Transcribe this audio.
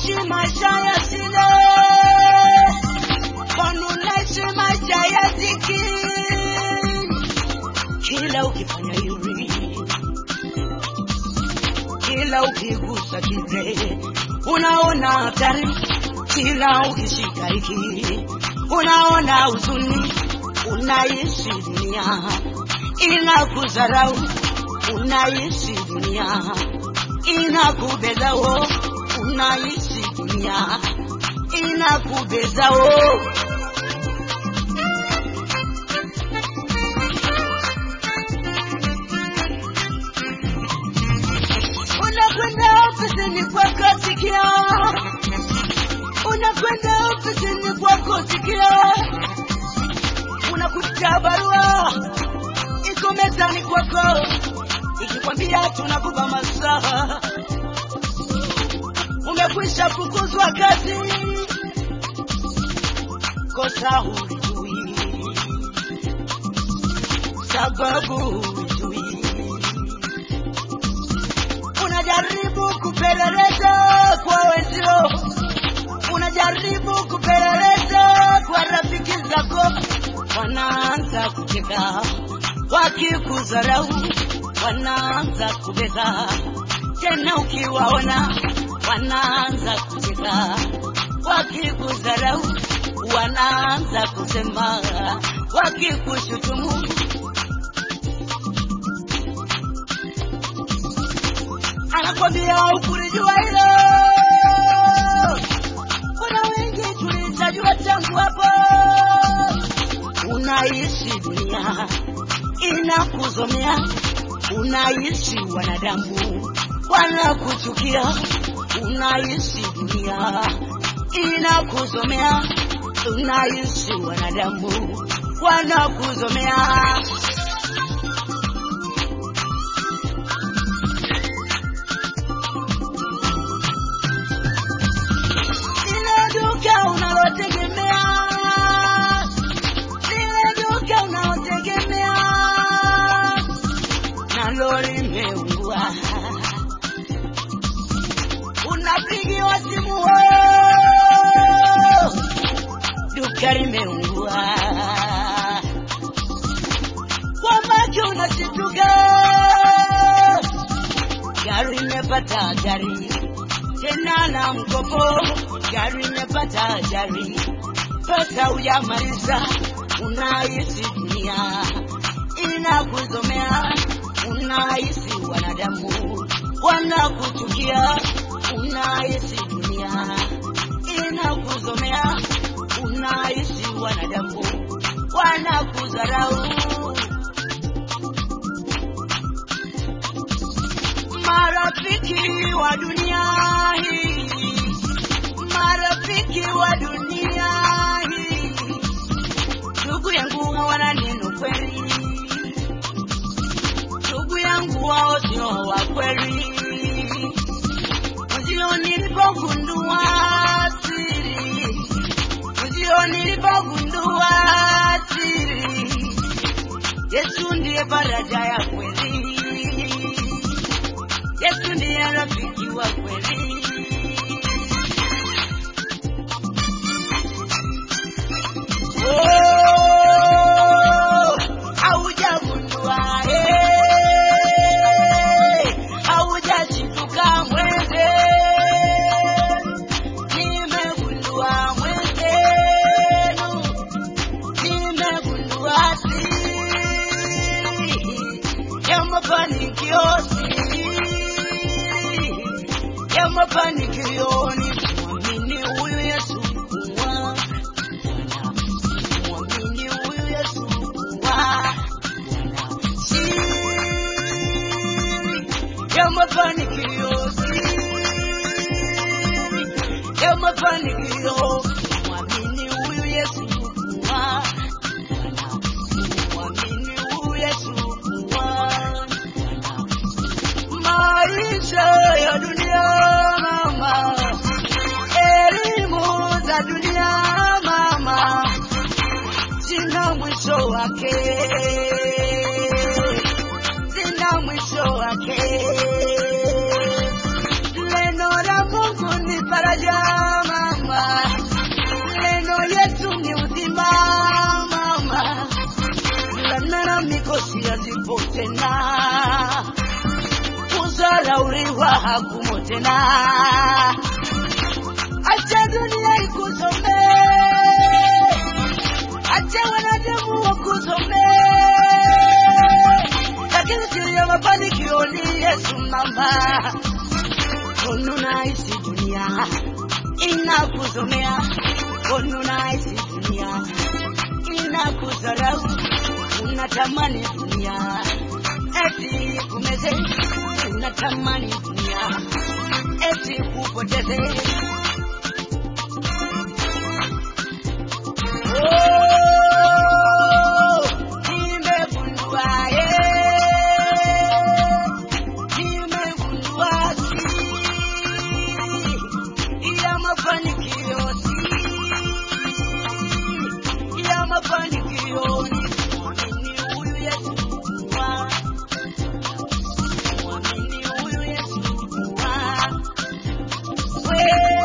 unaishi maisha ya shida, mbona unaishi maisha ya dhiki? Kila ukifanya hivi, kila ukigusa kile, unaona hatari. Kila ukishika hiki, unaona huzuni. Unaishi dunia inakudharau, unaishi dunia inakubezao, unaishi dunia inakubezao. Unakwenda ofisini kwako sikia, unakwenda ofisini kwako sikia, unakuta barua iko mezani kwako ikikwambia tunakupa masaa, umekwisha fukuzwa kazi, kosa hulijui, sababu hulijui, unajaribu kupeleleza kwa wenzio, unajaribu kupeleleza kwa rafiki zako, wanaanza kucheka wakikudharau, wanaanza kubeza tena, ukiwaona wanaanza kucheka wakikudharau, wanaanza kusema wakikushutumu. Anakwambia ukulijua hilo, kuna wengi tulitajua tangu hapo. Unaishi dunia inakuzomea, unaishi wanadamu wanakuchukia, unaishi dunia inakuzomea, unaishi wanadamu wanakuzomea. Lile duka unalotegemea, lile duka unalotegemea nalo limeungua, unapigiwa simu, "Oh, duka limeungua, kwa macho unashituka, gari imepata ajali tena na mkopo, gari imepata ajali, pesa hujamaliza, unaishi dunia inakuzomea, unaishi wanadamu wanakuchukia, unaishi dunia inakuzomea, unaishi wanadamu wanakudharau. Marafiki wa dunia hii, marafiki wa dunia hii, ndugu yangu hawana neno kweli, ndugu yangu wao sio wa kweli. Ndio nilipogundua siri, ndio nilipogundua siri, Yesu ndiye faraja ya kweli. Yesu ndiye rafiki wa kweli. Oh, haujagundua, eh, haujashituka mwende. Nimegundua mwenzenu, nimegundua siri ya mafanikio, siri ya mafanikio ni kumwamini huyu Yesu kuwa Bwana, kumwamini huyu Yesu kuwa Bwana. Siri ya mafanikio, siri ya mafanikio, kumwamini huyu Yesu kuwa Bwana, kumwamini huyu Yesu kuwa Bwana maisha ya dunia mama, elimu za dunia mama, zina mwisho wake, zina mwisho wake. Neno la Mungu ni faraja, tena. Acha dunia ikusome, acha wanadamu wakusome, lakini siri ya mafanikio ni Yesu mama. Ununahisi dunia inakusomea, ununahisi dunia inakudharau, unatamani dunia eti kumeze, unatamani dunia eti kupoteze. Oh, nimegundua, eh, nimegundua siri ya mafanikio, siri ya mafanikio ni kumwamini huyu Yesu kuwa, kumwamini huyu Yesu kuwa wewe